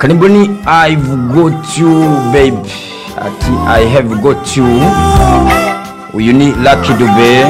karibu ni I've got you baby ati I have got you uyu ni Lucky Dube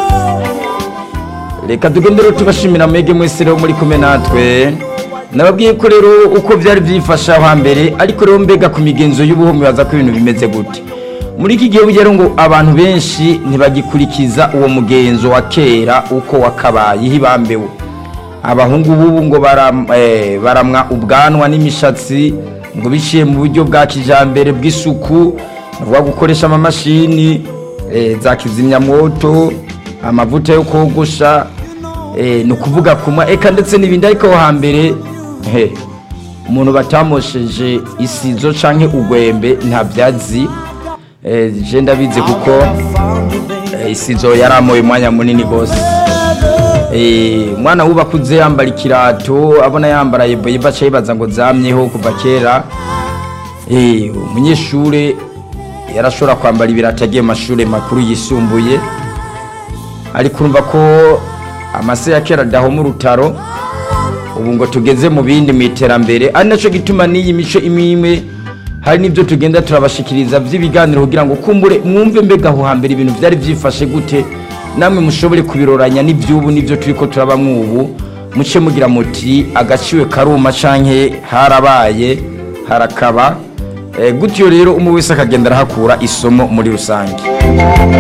reka tugendere tubashimira mwege mwese rero muri kumwe natwe nababwiye ko rero uko byari byifasha hambere ariko rero mbega ku migenzo y'ubuhumyi baza ko ibintu bimeze gute muri iki gihe bugera ngo abantu benshi ntibagikurikiza uwo mugenzo wa kera uko wakabaye hibambewe abahungu b'ubu ngo baram- eh, baramwa ubwanwa n'imishatsi ngo biciye mu buryo bwa kijambere bw'isuku bavuga gukoresha amamashini eh, za kizimyamwoto amavuta yo kogosha eh, ni ukuvuga kumwa eka ndetse n'ibindi ariko aho hambere he umuntu batamosheje isizo canke ugwembe nta vyazi eh, je ndabizi kuko eh, isizo yaramoye umwanya munini gose Eh, umwana wubakuze yambara ikirato abona yambara yeboyebo aca yibaza ngo zamyeho kuva kera Eh, umunyeshure yarashobora kwambara ibirato agiye mu mashure makuru yisumbuye ariko urumva ko amase ya kera adahoma urutaro ubu ngo tugeze mu bindi mu iterambere ari nacyo gituma n'iyi mico imwe imwe hari n'ibyo tugenda turabashikiriza by'ibiganiro kugira ngo kumbure mwumve mbega aho hambere ibintu byari byifashe gute namwe mushobore kubiroranya n'iby'ubu n'ibyo turi ko turabamwo ubu muce mugira muti agaciwe karuma canke harabaye harakaba Eh, gutyo rero umwe wese akagenda arahakura isomo muri rusange